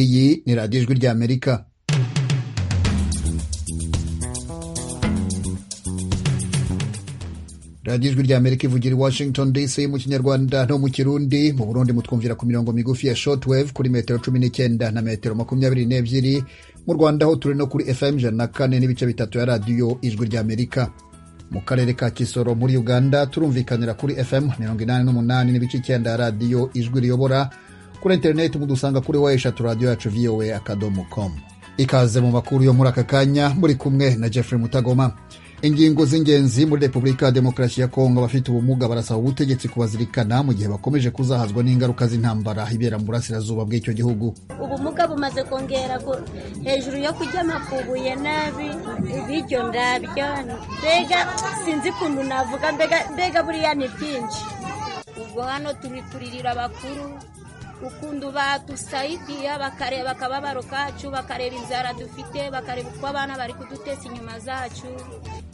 iyi ni radiyo ijwi ry'amerika radiyo ijwi ry'amerika ivugira i washington dc mu kinyarwanda no mu kirundi mu burundi mutwumvira ku mirongo migufi ya shortwave kuri metero cumi n'icyenda na metero makumyabiri n'ebyiri mu rwanda ho turi no kuri fm ijana na kane n'ibice bitatu ya radiyo ijwi ry'amerika mu karere ka kisoro muri uganda turumvikanira kuri fm mirongo inani n'umunani n'ibice icyenda ya radiyo ijwi riyobora kuri interineti mudusanga kuri wa eshatu radiyo yacu voa akadomo komu ikaze mu makuru yo muri aka kanya muri kumwe na jeffrey mutagoma ingingo z'ingenzi muri repubulika ya demokarasi ya kongo abafite ubumuga barasaba ubutegetsi kubazirikana mu gihe bakomeje kuzahazwa n'ingaruka z'intambara ibera mu burasirazuba bw'icyo gihugu ubumuga bumaze kongera ku- hejuru yo kurya amakubuye nabi ibiryo ndabyo mbega sinzi ukuntu navuga mbega mbega buriya ni byinshi ubwo hano turi kuririra abakuru ukuntu badusaidiya bakareba akababaro kacu bakareba inzara dufite bakareba uko abana bari kudutesa inyuma zacu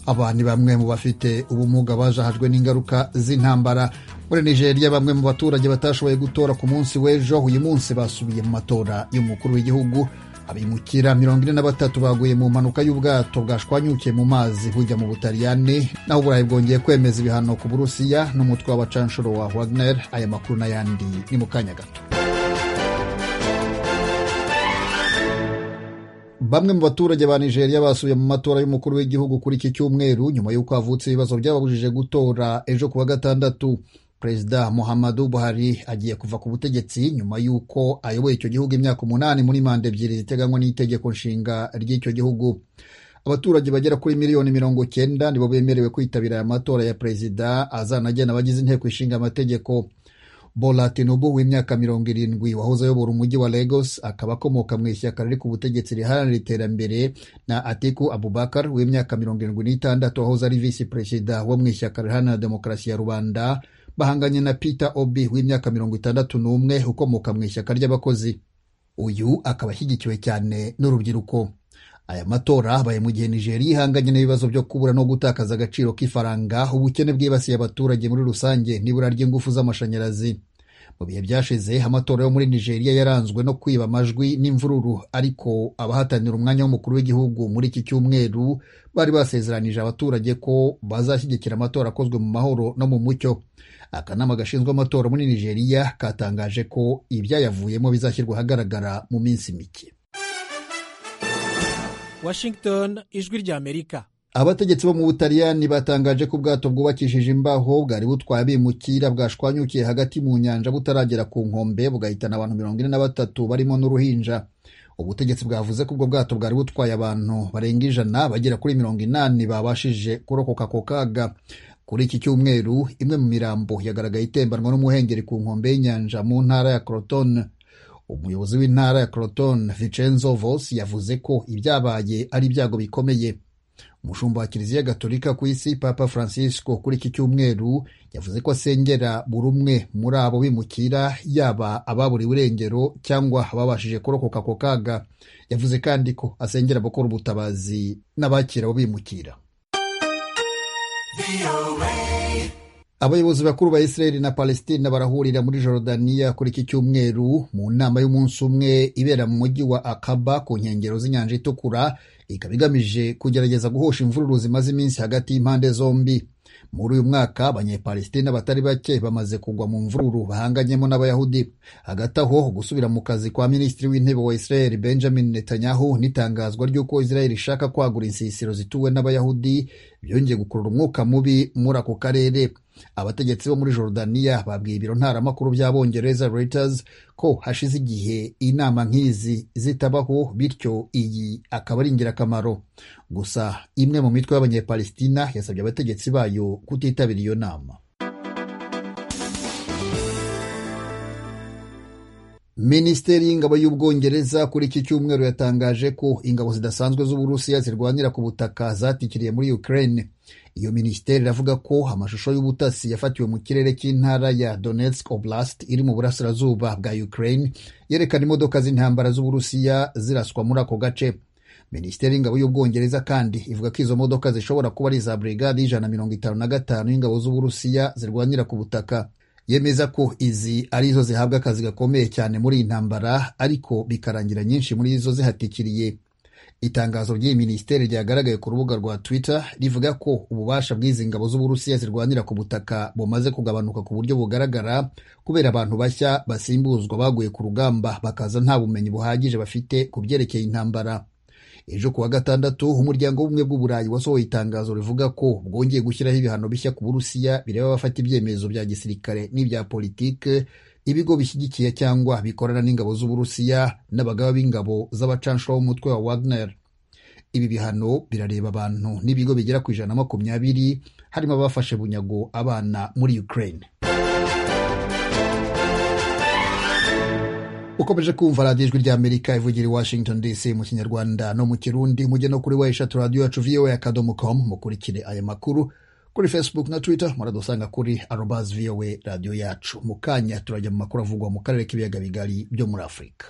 aba ni bamwe mu bafite ubumuga bajahajwe n'ingaruka z'intambara muri nigeria bamwe mu baturage batashoboye gutora ku munsi w'ejo uyu munsi basubiye mu matora y'umukuru w'igihugu abimukira mirongo ine na batatu baguye mu mpanuka y'ubwato bwashwanyukiye mu mazi bujya mu butaliyani naho uburayi bwongeye kwemeza ibihano ku burusiya n'umutwe w'abacanshuro wa wagner aya makuru n'ayandi ni mu kanya gato Bamwe mu baturage ba Nigeria basubiye mu matora y'umukuru w'igihugu kuri iki cyumweru nyuma y'uko havutse ibibazo byababujije gutora ejo kuwa gatandatu Perezida Muhammadu Buhari agiye kuva ku butegetsi nyuma y'uko ayoboye icyo gihugu imyaka umunani muri manda ebyiri ziteganywa n'itegeko nshinga ry'icyo gihugu abaturage bagera kuri miliyoni mirongo cyenda nibo bemerewe kwitabira aya matora ya perezida azanagena abagize inteko ishinga amategeko bola tinubu w'imyaka mirongo irindwi wahoze ayobora umujyi wa lagos akaba akomoka mu ishyaka riri ku butegetsi riharanira iterambere na atiku abubakar w'imyaka mirongo irindwi n'itandatu wahoze ari visi perezida wo mu ishyaka riharanira demokarasi ya rubanda bahanganye na peter obi w'imyaka mirongo itandatu n'umwe ukomoka mu ishyaka ry'abakozi uyu akaba ashyigikiwe cyane n'urubyiruko aya matora abaye mu gihe nigeria ihanganye n'ibibazo byo kubura no gutakaza agaciro k'ifaranga ubukene bwibasiye abaturage muri rusange n'ibura ry'ingufu z'amashanyarazi mu bihe byashize amatora yo muri nigeria yaranzwe no kwiba amajwi n'imvururu ariko abahatanira umwanya w'umukuru w'igihugu muri iki cyumweru bari basezeranije abaturage ko bazashyigikira amatora akozwe mu mahoro no mu mucyo akanama gashinzwe amatora muri nigeria katangaje ko ibyayavuyemo bizashyirwa ahagaragara mu minsi mike washington ijwi ry'amerika abategetsi bo mu butaliyani batangaje ko ubwato bwubakishije imbaho bwari butwaye abimukira bwashwanyukiye hagati mu nyanja butaragera ku nkombe bugahitana abantu mirongo ine na batatu barimo n'uruhinja ubutegetsi bwavuze ko ubwo bwato bwari butwaye abantu barenga ijana bagera kuri mirongo inani babashije kurokoka ako kaga kuri iki cyumweru imwe mu mirambo yagaragaye itembanwa n'umuhengeri ku nkombe y'inyanja mu ntara ya crotone umuyobozi w'intara ya crotone vicenzo vos yavuze ko ibyabaye ari ibyago bikomeye umushumba wa kiliziya gatolika ku isi papa francisco kuri iki cyumweru yavuze ko asengera buri umwe muri abo bimukira yaba ababuriwe irengero cyangwa ababashije kurokoka ako kaga yavuze kandi ko asengera abakora ubutabazi n'abakira abo bimukira abayobozi bakuru ba israel na palestina barahurira muri jorodaniya kuri iki cyumweru mu nama y'umunsi umwe ibera mu mujyi wa akaba ku nkengero z'inyanja itukura ikaba igamije kugerageza guhosha imvururu zimaze iminsi hagati y'impande zombi muri uyu mwaka abanyepalestina batari bake bamaze kugwa mu mvururu bahanganyemo n'abayahudi hagati aho gusubira mu kazi kwa minisitiri w'intebe wa israel benjamin netanyahu n'itangazwa ry'uko israel ishaka kwagura insisiro zituwe n'abayahudi byongeye gukurura umwuka mubi muri ako karere abategetsi bo muri Jordaniya babwiye ibiro ntaramakuru by'abongereza Reuters ko hashize igihe inama nk'izi zitabaho bityo iyi akaba ari ingirakamaro gusa imwe mu mitwe y'abanyepalestina yasabye abategetsi bayo kutitabira iyo nama minisiteri y'ingabo y'ubwongereza kuri iki cyumweru yatangaje ko ingabo zidasanzwe z'uburusiya zirwanira ku butaka zatikiriye muri ukraine iyo minisiteri iravuga ko amashusho y'ubutasi yafatiwe mu kirere cy'intara ya donetsk oblast iri mu burasirazuba bwa ukraine yerekana imodoka z'intambara z'uburusiya ziraswa muri ako gace minisiteri y'ingabo y'ubwongereza kandi ivuga ko izo modoka zishobora kuba ari iza brigade y'ijana na mirongo itanu na gatanu y'ingabo z'uburusiya zirwanira ku butaka yemeza ko izi ari zo zihabwa akazi gakomeye cyane muri iyi ntambara ariko bikarangira nyinshi muri zo zihatikiriye itangazo ry'iyi minisiteri ryagaragaye ku rubuga rwa twitter rivuga ko ububasha bw'izi ngabo z'uburusiya zirwanira ku butaka bumaze kugabanuka ku buryo bugaragara kubera abantu bashya basimbuzwa baguye ku rugamba bakaza nta bumenyi buhagije bafite ku byerekeye intambara ejo ku wa gatandatu umuryango w'ubumwe bw'uburayi wasohoye itangazo rivuga ko bwongeye gushyiraho ibihano bishya ku burusiya bireba abafata ibyemezo bya gisirikare n'ibya politike ibigo bishyigikiye cyangwa bikorana n'ingabo z'uburusiya n'abagaba b'ingabo z'abacanshuro b'umutwe wa wagner ibi bihano birareba abantu n'ibigo bigera ku ijana na makumyabiri harimo abafashe bunyago abana muri ukraine ukomeje kumva radiyo ijwi ry'amerika ivugira i washington dc mu kinyarwanda no mu kirundi mujye no kuri weshatu radiyo yacu voa akadomo com mukurikire aya makuru kuri facebook na twitter muradusanga kuri arobas voa radiyo yacu mu kanya turajya mu makuru avugwa mu karere k'ibiyaga bigari byo muri afurika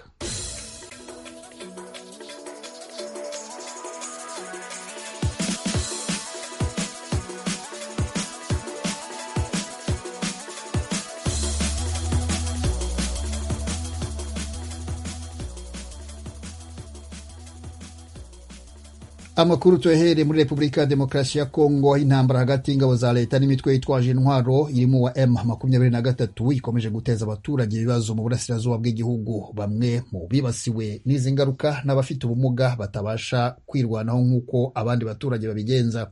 amakuru tuyahereye muri repubulika ya demokarasi ya kongo intambara hagati y'ingabo za leta n'imitwe yitwaje intwaro irimo uwa m makumyabiri na gatatu ikomeje guteza abaturage ibibazo mu burasirazuba bw'igihugu bamwe mu bibasiwe n'izi ngaruka n'abafite ubumuga batabasha kwirwanaho nk'uko abandi baturage babigenza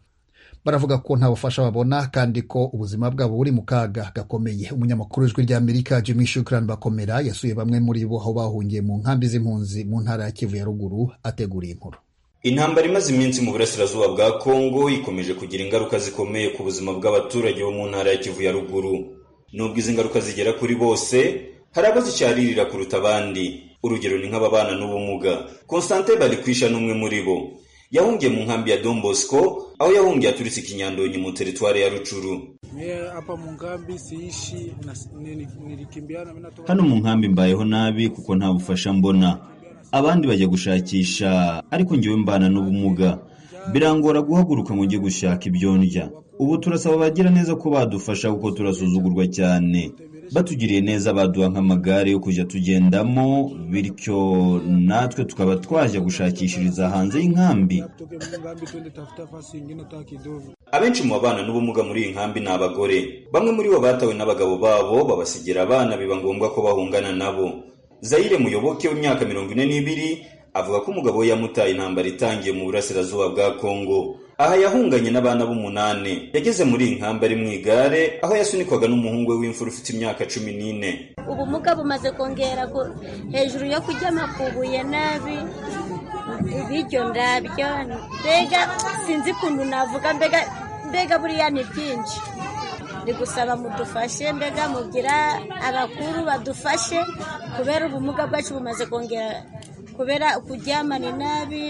baravuga ko nta bufasha babona kandi ko ubuzima bwabo buri mu kaga gakomeye umunyamakuru w'ijwi ry'amerika jimmy shukran bakomera yasuye bamwe muri bo aho bahungiye mu nkambi z'impunzi mu ntara ya kivu ya ruguru ateguriye inkuru intambara imaze iminsi mu burasirazuba bwa kongo ikomeje kugira ingaruka zikomeye ku buzima bw'abaturage bo mu ntara ya kivu ya ruguru nubwo izi ngaruka zigera kuri bose hari abo zicyaririra kuruta abandi urugero ni nk'ababana n'ubumuga constantin barikwisha n'umwe muri bo yahungiye mu nkambi ya don bosco aho yahungiye aturitse ikinyandonyi mu teritwari ya rucuru hano mu nkambi mbayeho nabi kuko nta bufasha mbona abandi bajya gushakisha ariko ngewe mbana n'ubumuga birangora guhaguruka ngo njye gushaka ibyo ndya ubu turasaba abagira neza ko badufasha kuko turasuzugurwa cyane batugiriye neza baduha nk'amagare yo kujya tugendamo bityo natwe tukaba twajya gushakishiriza hanze y'inkambi abenshi mu babana n'ubumuga muri iyi nkambi ni abagore bamwe muri bo batawe n'abagabo babo babasigira abana biba ngombwa ko bahungana nabo zayire muyoboke w'imyaka mirongo ine n'ibiri avuga ko umugabo we yamutaye intambara itangiye mu burasirazuba bwa kongo aha yahunganye n'abana b'umunani yageze muri iyi nkambi ari mu igare aho yasunikwaga n'umuhungu we w'imfura ufite imyaka cumi n'ine ubumuga bumaze kongera ku- hejuru yo kuryama ku ibuye nabi ibiryo ndabyo mbega sinzi ukuntu navuga mbega mbega buriya ni byinshi ni gusaba mudufashe mbega mugira abakuru badufashe kubera ubumuga bwacu bumaze kongera kubera kuryamana nabi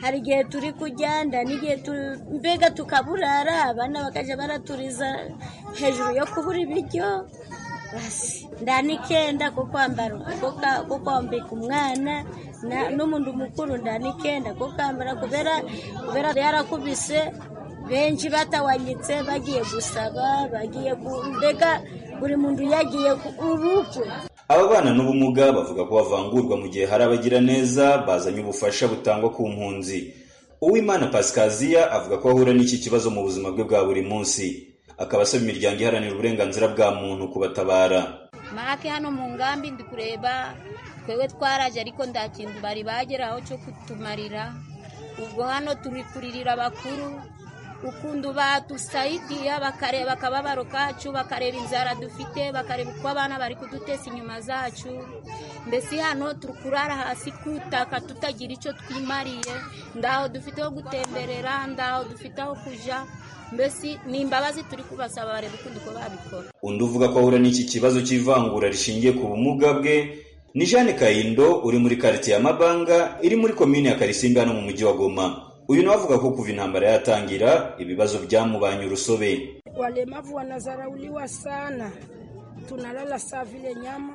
hari igihe turi kujyanda n'igihe tu- mbega tukaburara abana bakajya baraturiza hejuru yo kubura ibiryo basi nda nikenda ko kwambara ko ka- ko kwambika umwana na- n'umuntu mukuru nda nikenda ko kwambara kubera kubera yarakubise benshi batawanyitse bagiye gusaba bagiye ku- mbega buri muntu yagiye ku urupfu aba bana n'ubumuga bavuga ko bavangurwa mu gihe hari abagiraneza bazanye ubufasha butangwa ku mpunzi uwimana pasikaziya avuga ko ahura n'iki kibazo mu buzima bwe bwa buri munsi akaba asaba imiryango iharanira uburenganzira bwa muntu kubatabara make hano mu ngambi ndi kureba twebwe twaraje ariko nta kintu bari bageraho cyo kutumarira ubwo hano turi kuririra abakuru ukuntu badusaidiya bakareba akababaro kacu bakareba inzara dufite bakareba uko abana bari kudutesa inyuma zacu mbese hano turi kurara hasi kutaka tutagira icyo twimariye ndaho dufite ho gutemberera ndaho dufite aho kuja mbese ni imbabazi turi kubasaba bareba ukuntu uko babikora undi uvuga ko ahura n'iki kibazo cy'ivangura rishingiye ku bumuga bwe ni jeanne kayindo uri muri karitsiye ya mabanga iri muri komini ya karisimbi hano mu mujyi wa goma uyu nawe avuga ko kuva intambara yatangira ibibazo byamubanye urusobe Walemavu wanazarauliwa sana, tunalala saa vile nyama,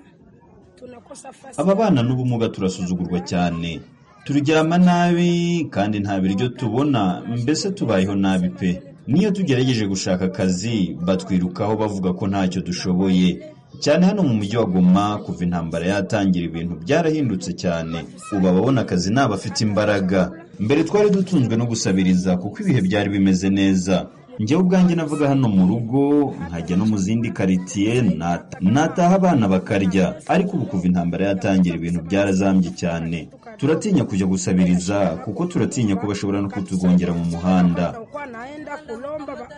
tunakosa fasi. aba bana n'ubumuga turasuzugurwa cyane turyama nabi kandi nta biryo tubona mbese tubayeho nabi pe niyo tugerageje gushaka akazi batwirukaho bavuga ko ntacyo dushoboye cyane hano mu mujyi wa goma kuva intambara yatangira ibintu byarahindutse cyane ubu ababona akazi ni abafite imbaraga mbere twari dutunzwe no gusabiriza kuko ibihe byari bimeze neza njyewe ubwanjye navuga hano mu rugo nkajya no mu zindi karitsiye nata- nataha abana bakarya ariko ubu kuva intambara yatangira ibintu byarazambye cyane turatinya kujya gusabiriza kuko turatinya ko bashobora no kutugongera mu muhanda Kwa naenda kulomba ba-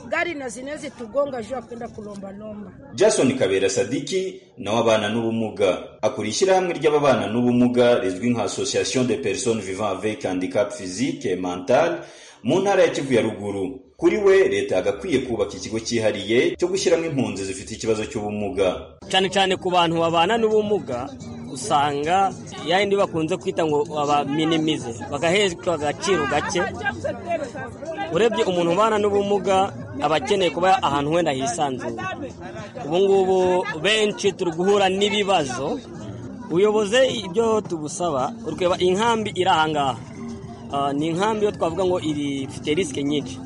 gari na zinezi tugonga juu ya kwenda kulombalomba. jason kabera sadiki nawe abana n'ubumuga akora ishyirahamwe ry'ababana n'ubumuga rizwi nka association de personnes vivant avec handicap physique et mental mu ntara ya kivu ya ruguru kuri we leta yagakwiye kubaka ikigo cyihariye cyo gushyiramo impunzi zifite ikibazo cy'ubumuga cyane cyane ku bantu babana n'ubumuga usanga ya yindi bakunze kwita ngo babaminimize bagahezwa agaciro gake urebye umuntu ubana n'ubumuga aba akeneye kuba ahantu wenda hisanzuye ubu ngubu benshi turi guhura n'ibibazo uyoboze ibyo tugusaba ureba inkambi iri aha ngaha Ah, ni inkambi yo twavuga ngo iri ifite risike nyinshi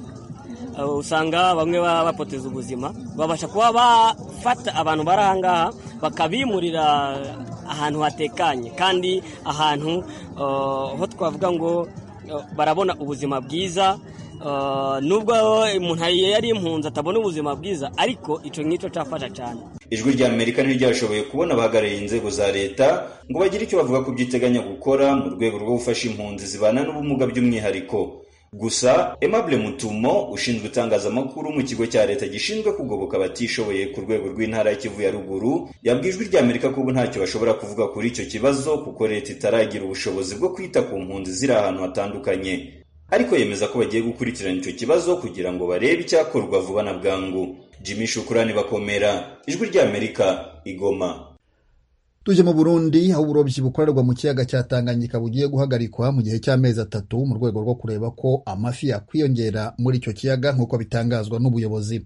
Uh, usanga bamwe baba bapoteza ubuzima babasha kuba bafata abantu bari aha ngaha bakabimurira ahantu hatekanye kandi ahantu uh, ho twavuga ngo uh, barabona ubuzima bwiza Uh, nubwo umuntu yari impunzi atabona ubuzima bwiza ariko icyo ngicyo cyafasha cyane ijwi rya amerika niryo ryashoboye kubona abahagarariye inzego za leta ngo bagire icyo bavuga ku byo iteganya gukora mu rwego rwo gufasha impunzi zibana n'ubumuga by'umwihariko gusa aimable mutumo ushinzwe itangazamakuru mu kigo cya leta gishinzwe kugoboka abatishoboye ku rwego rw'intara ya kivu ya ruguru yabwiye ijwi rya amerika ko ubu ntacyo bashobora kuvuga kuri icyo kibazo kuko leta itaragira ubushobozi bwo kwita ku mpunzi ziri ahantu hatandukanye ariko yemeza ko bagiye gukurikirana icyo kibazo kugira ngo barebe icyakorwa vuba na bwangu jimmy shukurani bakomera ijwi ry'amerika igoma tujye mu burundi aho uburobyi bukorerwa mu kiyaga cya tanganyika bugiye guhagarikwa mu gihe cy'amezi atatu mu rwego rwo kureba ko amafi yakwiyongera muri icyo kiyaga nk'uko bitangazwa n'ubuyobozi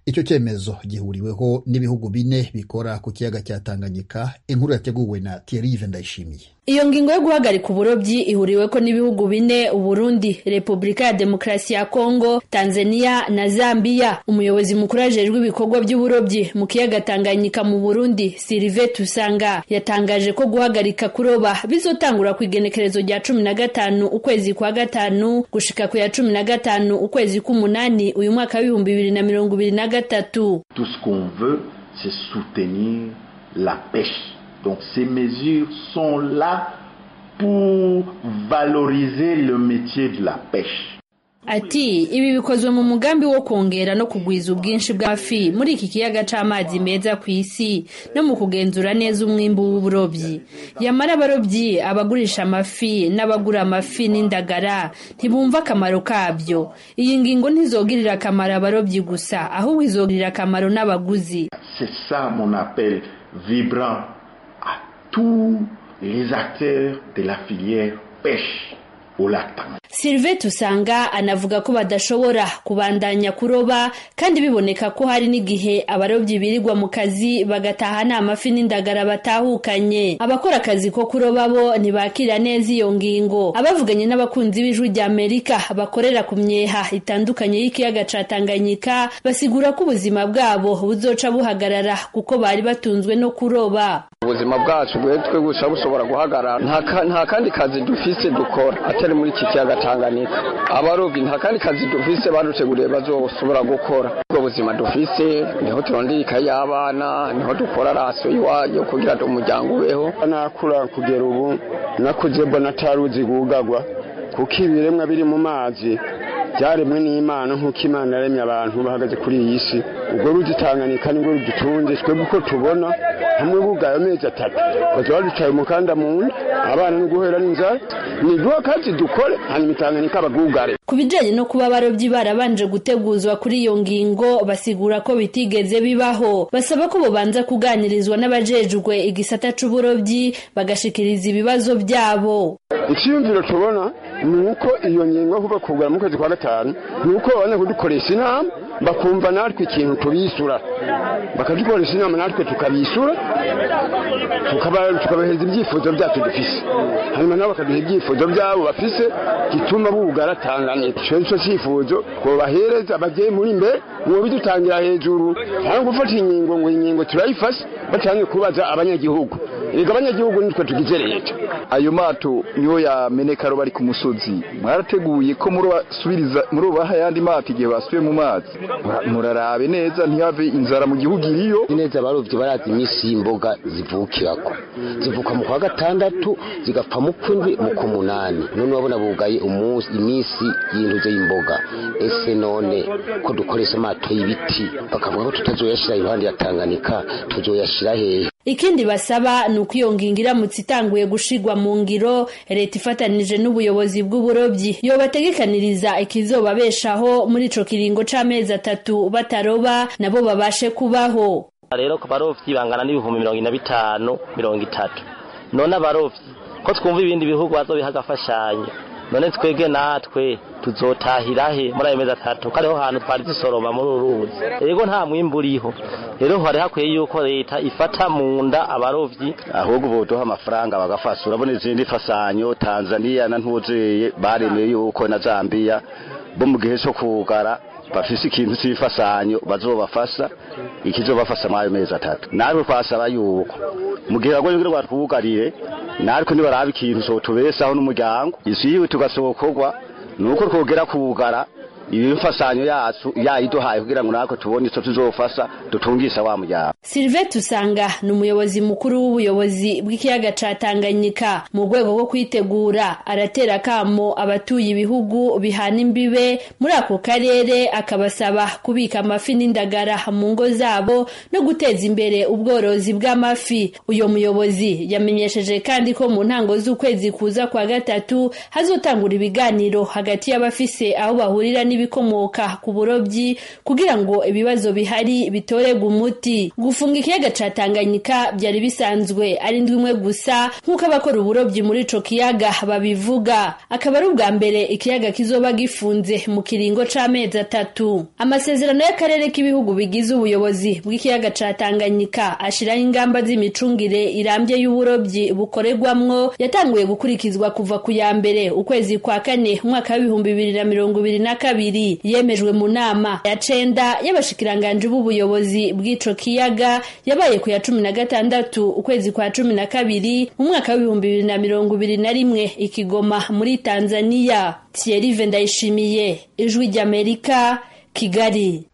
icyo cyemezo gihuriweho n'ibihugu bine bikora ku kiyaga cya tanganyika inkuru yateguwe na thierry yves ndayishimiye iyo ngingo yo guhagarika uburobyi ihuriweko n'ibihugu bine uburundi repubulika ya demokarasi ya kongo tanzania na zambiya umuyobozi mukuru ajejwe ibikorwa by'uburobyi mu kiyaga tanganyika mu burundi sirive tusanga yatangaje ko guhagarika kuroba bizotangura ku igenekerezo rya cumi na gatanu ukwezi kwa gatanu gushika ku ya cumi na gatanu ukwezi k'umunani uyu mwaka w'ibihumbi bibiri na mirongo ibiri na gatatu Tout ce qu'on veut, c'est soutenir la pêche. Donc ces mesures sont là pour valoriser le métier de la pêche. Ati ibi bikozwe mu mugambi wo kongera no kugwiza ubwinshi bw'amafi muri iki kiyaga c'amazi meza ku isi no mu kugenzura neza umwimbu w'uburobyi yamara abarobyi abagurisha amafi n'abagura amafi n'indagara ntibumva akamaro kabyo iyi ngingo ntizogirira akamaro abarobyi gusa ahubwo izogirira akamaro n'abaguzi C'est ça mon appel vibrant à tous les acteurs de la filière pêche au lac Tanganyika. Sylvain Tusanga anavuga ko badashobora kubandanya kuroba kandi biboneka ko hari n'igihe abarobyi birirwa mu kazi bagataha nta mafi n'indagara batahukanye abakora akazi ko kuroba bo ntibakira neza iyo ngingo abavuganye n'abakunzi b'ijwi rya Amerika bakorera ku myeha itandukanye y'ikiyaga ca Tanganyika basigura ko ubuzima bwabo buzoca buhagarara kuko bari batunzwe no kuroba ubuzima bwacu bwe twe gusa bushobora guhagarara nta ka- nta kandi kazi dufise dukora atari muri iki kiyaga tanganyika abarobyi nta kandi kazi dufise baduteguriye bazoshobora gukora ubwo buzima dufise niho turondera ikayi y'abana niho dukora raso iwayo kugira ngo umuryango ubeho nakura kugera ubu nakuze mbona ataruzi gugagwa kuko ibiremwa biri mu mazi byaremwe n'imana nk'uko imana yaremye abantu bahagaze kuri iyi si ubwo rugitanganyika nibwo rudutunze twebwe uko tubona hamwe bugaye amezi atatu baza baducaye umukanda mu nda abana no guhera n'inzara ni duho kazi dukore hanyuma itanganyika abagugare Ku bijanye no kuba abarobyi barabanje guteguzwa kuri iyo ngingo basigura ko bitigeze bibaho basaba ko bobanza kuganirizwa n'abajejwe igisata c'uburobyi bagashikiriza ibibazo byabo icyiyumviro tubona ni uko iyo ngingo yo kuva kugura mu kwezi kwa gatanu ni uko babana kudukoresha inama bakumva natwe ikintu tubisura bakadukoresha inama natwe tukabisura tukaba- tukabahereza ibyifuzo byacu dufise hanyuma nabo bakaduha ibyifuzo byabo bafise gituma bugara tanganyika ico nico cyifuzo twobahereza bagiye muri mbere uwo bidutangira hejuru cyangwa gufata inkingo ngo inkingo turayifashe batangiye kubaza abanyagihugu ego abanyagihugu nitwe tugize leta ayo mato niyo yameneka aro bari ku musozi mwarateguye ko murobasubiriza murobaha ayandi mato igihe basubiye mu mazi Mura- murarabe neza ntihave inzara mu gihugu iriyo neza abarobyi barazi iminsi y'imboga zivukirako zivuka mu kwa gatandatu zigapfa mu kw'indwi mu k'umunani none urabona bugaye umunsi iminsi y'intuze y'imboga ese none ko dukoresha amato y'ibiti bakavuga ko tutazoyashira iruhande ya tanganika tuzoyashira hehe Ikindi basaba ni uko iyo ngingo iramutse itanguye gushigwa mu ngiro leta ifatanije n'ubuyobozi bw'uburobyi yobategekaniriza ikizobabeshaho muri ico kiringo c'amezi atatu bataroba nabo babashe kubaho rero ku barobyi bangana n'ibihumbi mirongo ine na bitanu mirongo itatu none abarobyi ko twumva ibindi bihugu bazobiha agafashanyo none twebwe natwe tuzotahira he muri ayo mezi atatu ko ariho hantu twari dusoroma muri uru ruzi rero nta mwimbu uriho rero hari hakwiye yuko leta ifata mu nda abarobyi ahubwo boduha amafaranga bagafasha urabona izindi fasanyo tanzaniya na ntuzeye baremeye yuko na zambiya bo mu gihe cyo kugara bafise ikintu cy'ifasanyo bazobafasha ikizobafasha mu ayo mezi atatu natwe twasaba yuko mu gihe bagoye kugira batwugarire natwe ntibaraba ikintu cotubesaho n'umuryango isiyiwe tugasokorwa nuko twogera kugara ibimfasanyo yacu yayiduhaye kugira ngo natwe tubone ico tuzofasha dutungisha wa muryango Sylvain Tusanga ni umuyobozi mukuru w'ubuyobozi bw'ikiyaga ca Tanganyika mu rwego rwo kwitegura aratera akamo abatuye ibihugu bihana imbibe muri ako karere akabasaba kubika amafi n'indagara mu ngo zabo no guteza imbere ubworozi bw'amafi uyo muyobozi yamenyesheje kandi ko mu ntango z'ukwezi kuza kwa gatatu hazotangura ibiganiro hagati y'abafise aho bahurira n'ibikomoka ku burobyi kugira ngo ibibazo bihari bitorerwe umuti gufunga ikiyaga ca tanganyika byari bisanzwe ari indwi imwe gusa nk'uko abakora uburobyi muri ico kiyaga babivuga akaba ari ubwa mbere ikiyaga kizoba gifunze mu kiringo c'amezi atatu amasezerano y'akarere k'ibihugu bigize ubuyobozi bw'ikiyaga ca tanganyika ashiraho ingamba z'imicungire irambye y'uburobyi bukorerwamwo yatanguye gukurikizwa kuva ku ya mbere ukwezi kwa kane umwaka w'ibihumbi bibiri na mirongo ibiri na kabiri yemejwe mu nama ya cenda y'abashikiranganji b'ubuyobozi bw'ico kiyaga yabaye ku ya cumi na gatandatu ukwezi kwa cumi na kabiri umwaka w'ibihumbi bibiri na mirongo ibiri na rimwe ikigoma muri tanzaniya thierry ndayishimiye ijwi ry'amerika kigali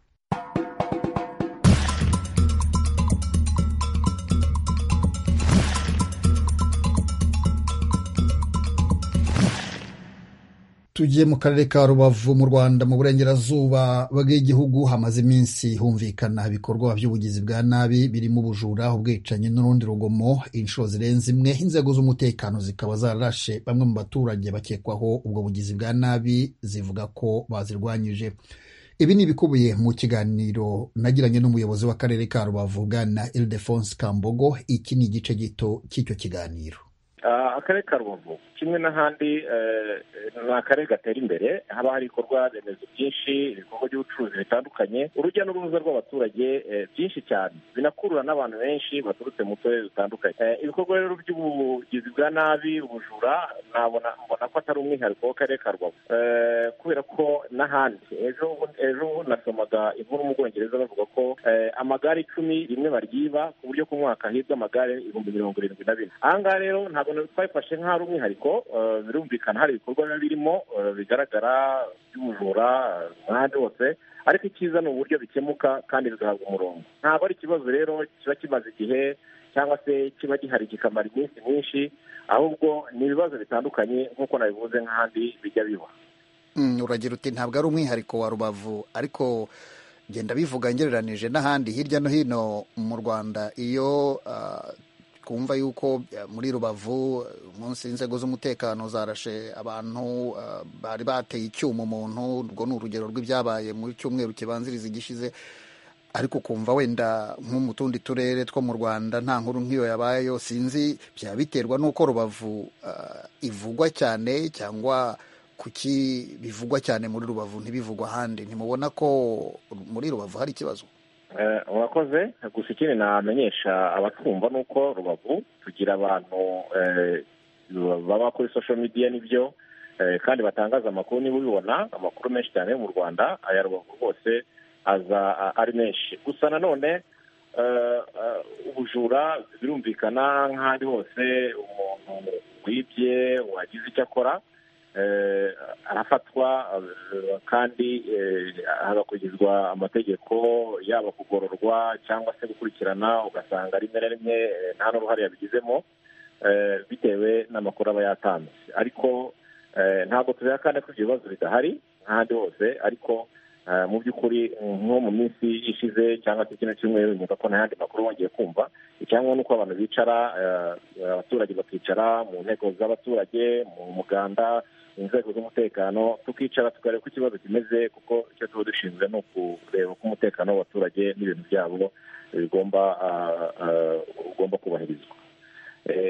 tugiye mu karere ka rubavu mu rwanda mu burengerazuba bw'igihugu hamaze iminsi humvikana ibikorwa by'ubugizi bwa nabi birimo ubujura ubwicanyi n'urundi rugomo inshuro zirenze imwe inzego z'umutekano zikaba zarashe bamwe mu baturage bakekwaho ubwo bugizi bwa nabi zivuga ko bazirwanyije ibi ni ibikubiye mu kiganiro nagiranye n'umuyobozi w'akarere ka rubavu bwana ildefonse kambogo iki ni igice gito cy'icyo kiganiro Ah, akarere ka rubavu kimwe n'ahandi eh, ni akarere gatera imbere haba hari ibikorwa remezo byinshi ibikorwa by'ubucuruzi bitandukanye urujya n'uruza rw'abaturage eh, byinshi cyane binakurura n'abantu benshi baturutse mu turere dutandukanye Eh, ibikorwa rero by'ubugizi bwa nabi ubujura nabona mbona ko atari umwihariko w'akarere ka rubavu Eh, kubera ko n'ahandi ejo ejo nasomaga inkuru mu bwongereza bavuga ko eh, amagare icumi rimwe baryiba ku buryo ku mwaka hibwa amagare ibihumbi mirongo irindwi na bine aha ngaha rero ntabwo na- twabifashe nk'aho ari umwihariko eh, birumvikana hari ibikorwa biba birimo eh, bigaragara by'ubujura eh, ahandi hose ariko icyiza ni uburyo bikemuka kandi bigahabwa umurongo ntabwo ari ikibazo rero kiba kimaze igihe cyangwa se kiba gihari kikamara iminsi myinshi ahubwo ni ibibazo bitandukanye nk'uko nabivuze nk'ahandi bijya biba Mm, uragira uti ntabwo ari umwihariko wa rubavu ariko genda bivuga ngereranije n'ahandi hirya no hino mu rwanda iyo ah, twumva yuko eh, muri rubavu eh, umunsi inzego z'umutekano zarashe abantu ah, bari bateye icyuma umuntu urwo ni urugero rw'ibyabaye mu cyumweru kibanziriza igishize ariko ukumva wenda nko mu tundi turere two mu rwanda nta nkuru nk'iyo yabayeyo sinzi byaba biterwa n'uko rubavu ah, ivugwa cyane cyangwa kuki bivugwa cyane muri rubavu ntibivugwa ahandi ntimubona ko muri rubavu hari ikibazo murakoze gusa ikindi namenyesha abatwumva ni uko rubavu tugira abantu baba kuri social media n'ibyo kandi batangaza amakuru niba ubibona amakuru menshi cyane yo mu rwanda aya rubavu rwose aza ari menshi gusa nanone ubujura birumvikana nk'ahandi hose umuntu wibye wagize icyo akora arafatwa kandi hagakurikizwa amategeko yaba kugororwa cyangwa se gukurikirana ugasanga rimwe na rimwe nta n'uruhare yabigizemo bitewe n'amakuru aba yatanze ariko ntabwo tureba kandi ko ibyo bibazo bidahari nk'ahandi hose ariko mu by'ukuri nko mu minsi ishize cyangwa se kino cyumweru nyuma ko nta yandi makuru wongeye kumva icyangombwa ni uko abantu bicara abaturage bakicara mu nteko z'abaturage mu muganda mu nzego z'umutekano tukicara tukareba uko ikibazo kimeze kuko icyo tuba dushinzwe ni ukureba uko umutekano w'abaturage n'ibintu byabo bigomba ugomba kubahirizwa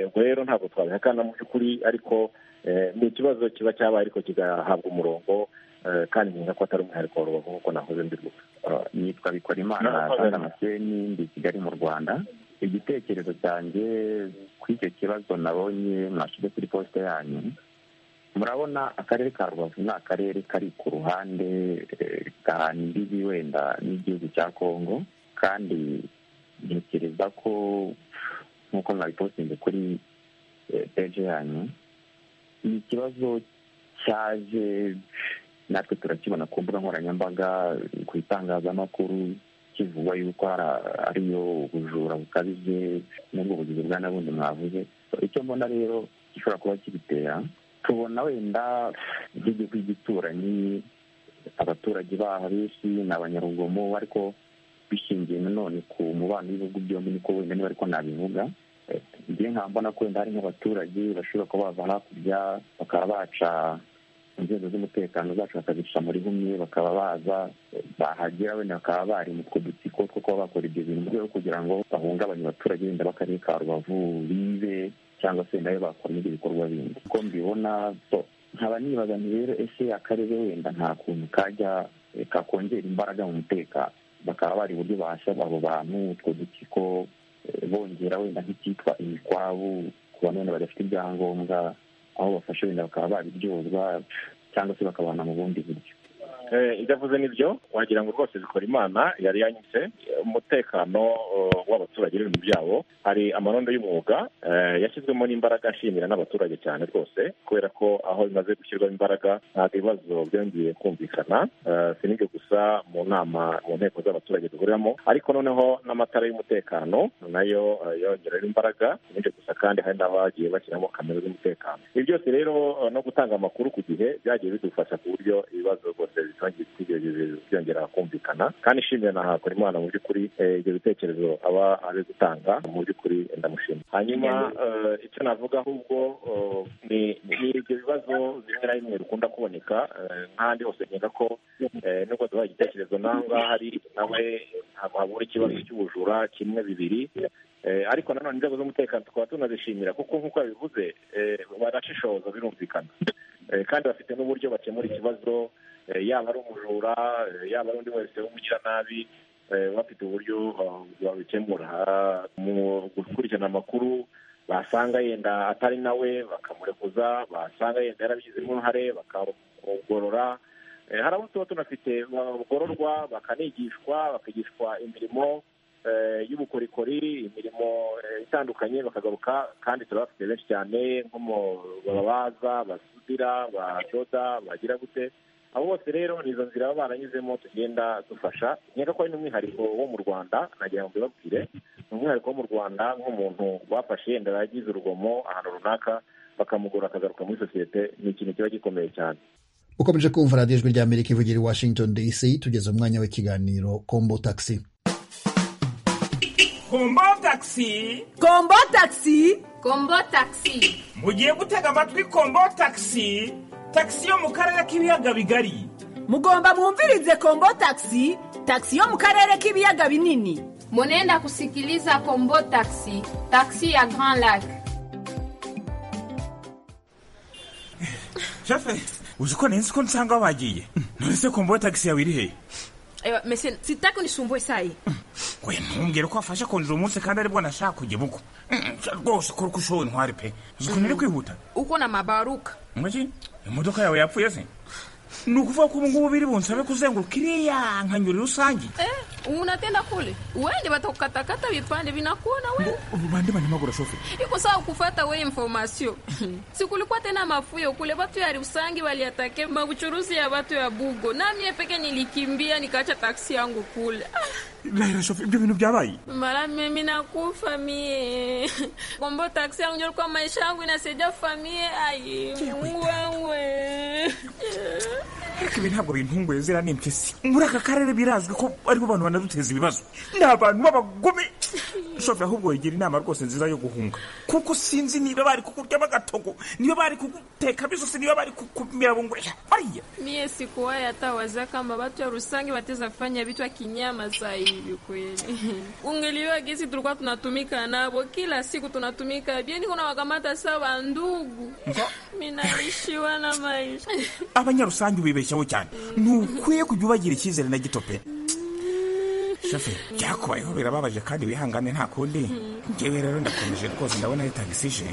ubwo rero ntabwo twabihakana mu by'ukuri ariko ni ikibazo kiba cyabaye ariko kigahabwa umurongo kandi nyine ko atari umwihariko wa rubavu nk'uko nahoze mbivuga nitwa bikorimana kandi amaseni ndi kigali mu rwanda igitekerezo cyanjye kuri icyo kibazo nabonye mwashyize kuri posite yanyu murabona akarere ka rubavu ni akarere kari ku ruhande gahana imbibi wenda n'igihugu cya kongo kandi ntekereza ko nk'uko mwabipostinze kuri peje yanyu ni ikibazo cyaje natwe turakibona ku mbuga nkoranyambaga ku itangazamakuru kivuga yuko ariyo ubujura bukabije n'ubwo bugizi bwa nabundi mwavuze icyo mbona rero gishobora kuba kibitera tubona wenda igihugu cy'igituranyi abaturage baho benshi ni abanyarugomo ariko bishingiye nanone ku mubano w'ibihugu byombi niko wenda niba ariko nabivuga njye nkaba mbona ko wenda hari nk'abaturage bashobora kuba bava hakurya bakaba baca inzego z'umutekano zacu bakazica muri bumwe bakaba baza bahagera wenda bakaba bari mu two dutsiko two kuba bakora ibyo bintu mu rwego kugira ngo bahungabanye abaturage wenda b'akarere ka rubavu bibe cyangwa se wenda bakora n'ibyo bikorwa bindi uko mbibona nkaba nibaza nti rero ese akarere wenda nta kuntu kajya kakongera imbaraga mu mutekano bakaba bari uburyo bahasha abo bantu utwo dutsiko bongera wenda nk'icyitwa imikwabu ku bantu wenda badafite ibyangombwa aho bafashe wenda bakaba babiryozwa cyangwa se bakabana mu bundi buryo ibyo avuze ni byo wagira ngo rwose zikora imana yari yanyuze umutekano w'abaturage n'ibintu byabo hari amanondo y'umwuga yashyizwemo n'imbaraga ashimira n'abaturage cyane rwose kubera ko aho bimaze gushyirwamo imbaraga ntabwo ibibazo byongeye kumvikana si n'ibyo gusa mu nama mu nteko z'abaturage duhuriramo ariko noneho n'amatara y'umutekano nayo yongerera imbaraga si n'ibyo gusa kandi hari n'abagiye bashyiramo kamera z'umutekano ibi byose rero no gutanga amakuru ku gihe byagiye bidufasha ku buryo ibibazo rwose byongera kumvikana kandi ishimira na hakora imana mu by'ukuri ibyo bitekerezo aba ari gutanga mu by'ukuri ndamushima hanyuma icyo navuga ahubwo ni ibyo bibazo bimwe na bimwe bikunda kuboneka nk'ahandi hose nkeka ko nubwo duha igitekerezo n'aho ngaho ari nawe ntabwo habura ikibazo cy'ubujura kimwe bibiri ariko nanone inzego z'umutekano tukaba tunazishimira kuko nk'uko yabivuze barashishoza birumvikana kandi bafite n'uburyo bakemura ikibazo yaba ari umujura yaba ari undi wese w'umugiranabi bafite uburyo babikemura mu gukurikirana amakuru basanga yenda atari nawe bakamurekuza basanga yenda yarabigizemo uruhare bakamugorora hari abo tuba tunafite bagororwa bakanigishwa bakigishwa imirimo y'ubukorikori imirimo itandukanye bakagaruka kandi turabafite benshi cyane nko mu babaza basudira badoda bagira gute abo bose rero ni izo nzira baba baranyuzemo tugenda dufasha nkeka ko ari n'umwihariko wo mu rwanda nagira ngo mbibabwire ni umwihariko wo mu rwanda nk'umuntu bafashe yenda yagize urugomo ahantu runaka bakamugura akagaruka muri sosiyete ni ikintu kiba gikomeye cyane ukomeje kumva radiyo ijwi ry'amerika ivugira i washington dc tugeze umwanya w'ikiganiro kombo taxi kombo taxi kombo taxi kombo taxi mugiye gutega amatwi kombo taxi taxi yo mu karere k'ibiyaga bigari mugomba mwumvirize kombo taxi taxi yo mu karere k'ibiyaga binini munenda kusikiliza kombo taxi taxi ya grand lac shefe uzi ko nenzi ko nsanga bagiye none se kombo taxi yawe iri hehe Ewa, mese sitaki unisumbue sahi we ntubwire ko wafashe kundira umunsi kandi aribwo nashaka kujya ibuko rwose kuri ko ushoboye intwari pe uzi ukuntu iri kwihuta uko na mabaruka umujyi imodoka yawe yapfuye se ni ukuvuga ko ubu ngubu biri bunsabe kuzenguruka iriya nkanyuri rusange eh, unatenda kule uende watakukatakata vipande vinakuona we bande banyamaguru shoferi iko sawa kufata we informasio sikulikuwa tena mafuyo kule vatu ya rusangi waliatake mabuchuruzi ya vatu ya bugo namie peke nilikimbia nikaacha taksi yangu kule rahera shoferi ibyo bintu byabaye mara mimi nakufa mie kombo taksi yangu njo likuwa maisha yangu inasaidia famie ai Mungu wangu ariko ibi ntabwo bintunguye zira ni impyisi muri aka karere birazwi ko aribo bantu banaduteza ibibazo ni abantu b'abagome shoferi ahubwo yigira inama rwose nziza yo guhunga kuko sinzi niba bari kukuryamo agatogo niba bari kuguteka bisosi niba bari kukumirabungurira bariya mie sikuwahi hata waza kama watu ya rusange wateza fanya vitu ya kinyama saa hivi kweli ungeliwa gisi tulikuwa tunatumika nabo kila siku tunatumika bieni kuna wakamata saa wandugu minaishiwa na maisha abanyarusange ubibeshyaho cyane ntukwiye kujya ubagirira icyizere na gito pe shoferi byakubayeho birababaje kandi wihangane nta kundi ngewe rero ndakomeje rwose ndabona ari tagisi ije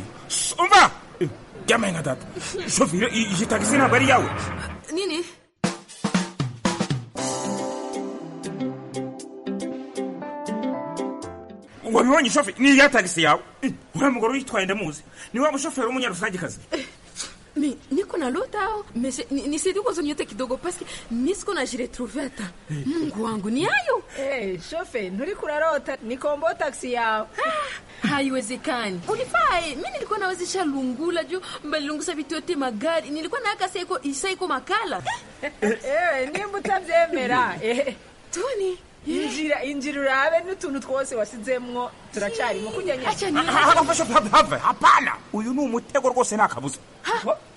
umva byamaye nka data shoferi i- iyi tagisi ntabwo ari iyawe nini wabibonye shoferi ni iya tagisi yawe uriya mugore uyitwaye ndamuzi ni wa mushoferi w'umunyarusangekazi mi niko naluta ao mese nisidi kuzonyote kidogo paske nisiko najiretrouve hata mungu wangu ni hayo Eh, shofe nturi kurarota ni kombo taxi yawe haiwezekani ulifae mi nilikuwa nawezesha lungula juu mbalilungusa vitu yote magari nilikuwa naaka saiko isaiko makala ewe nimba utabyemera eh, toni injira injira urabe n'utuntu twose wasizemwo turacarimo Aha, hava shoferi hava hapana uyu ni umutego rwose ni akabuza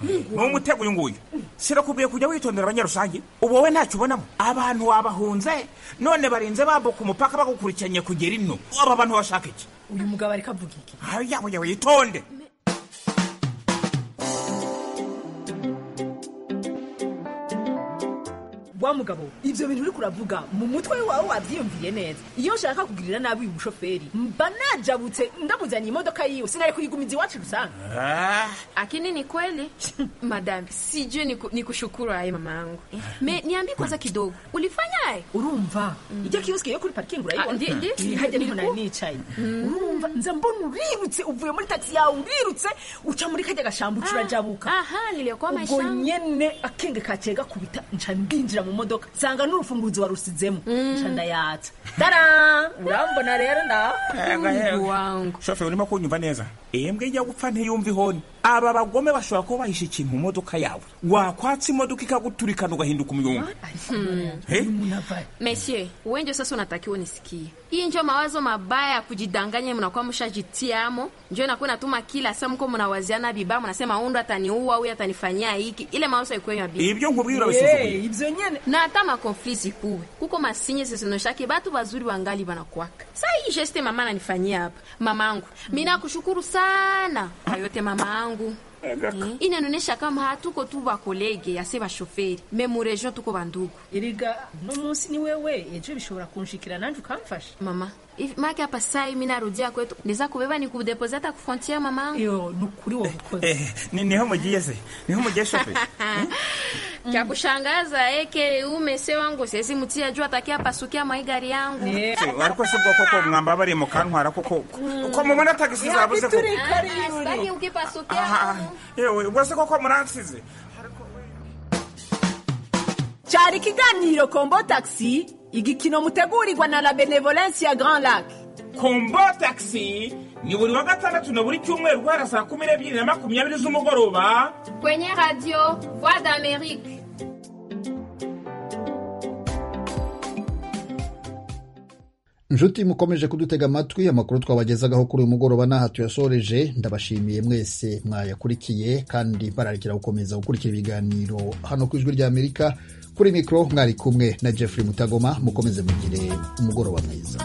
ni umutego uyu nguyu sirakubwiye kujya witondera abanyarusange ubu wowe ntacyo ubonamo abantu wabahunze none barinze bambuka umupaka bagukurikiranye kugera ino aba bantu bashaka iki uyu mugabo ariko avuga iki ayo yabo yawe yitonde wa mugabo ibyo bintu uri kuravuga mu mutwe wawe wabyiyumviye neza iyo nshaka kugirira nabi uyu mushoferi mba najabutse ndamuzaniye imodoka yiwe sinari kuyigumiza iwacu rusange akini ni kweli madam sijui niku- nikushukuru aye mama yangu me niambie kwanza kidogo ulifanyaye urumva ijya kiyosike yo kuri parikingi Ah, ndi- urayibona ndi- hajya ndi- niho nari nicaye urumva nza mbona urirutse uvuye muri tagisi yawe urirutse uca muri kajya gashambo urajabuka ubwo nyene akenge kaciye gakubita nca mbinjira mu modoka nsanga n'urufunguzo warusizemo nca ndayatsa tara urambona rero nda shoferi urimo kunyumva neza iyembwe ijya gupfa ntiyumva ihoni aba bagome bashobora kuba bahishe ikintu mu modoka yawe wakwatsa imodoka ikaguturikana ugahinduka umuyumba Eh? Monsieur, wenjo sasa unatakiwa nisikie. Hii njo mawazo mabaya ya kujidanganya mnakuwa mshajitiamo, njo inakuwa inatuma kila saa mko mnawaziana vibaya, mnasema undo ataniua huyu atanifanyia hiki. Ile mawazo haikuwa ya bibi. Ibyo nkubwira abasuzugura. Yey, ibyo nyene. Na hata makonfli zikuwe. Kuko masinye zisinoshake batu bazuri wangali banakuwaka. Sasa hii geste mama ananifanyia hapa. Mamangu, mimi nakushukuru sana kwa yote mamangu. Eh, inaonyesha kama hatuko tu bakolege yase bashoferi, me mu region tuko bandugu. iriga uno munsi ni wewe ejo bishobora kunshikira nanjye ukamfasha mama Hivi make hapa sai mi narudia kwetu niza kubeba ni kudepose hata kufrontiere mamangu nukuri wa Eh, ni- niho mugiye se niho mugiye shoferi cha kushangaza eke umese wangu siwezi mtia juu atakia pasukia maigari yangu ariko si bwo koko mwamba bari mu kantwara koko ko mubona tagisi zabuze ko Ah, sitaki ukipasukia yewe ubwo se koko muransize cyari ikiganiro kombo taxi igikino mutegurirwa na la benevolence ya grand lac kombo taxi ni buri wa gatandatu na buri cyumweru guhera saa kumi n'ebyiri na makumyabiri z'umugoroba kwenye radio voix d'amérique nshuti mukomeje kudutega amatwi amakuru twabagezagaho kuri uyu mugoroba n'aha tuyasoreje ndabashimiye mwese mwayakurikiye kandi bararikira gukomeza gukurikira ibiganiro hano ku ijwi ry'amerika kuri mikoro mwari kumwe na jeffrey mutagoma mukomeze mugire umugoroba mwiza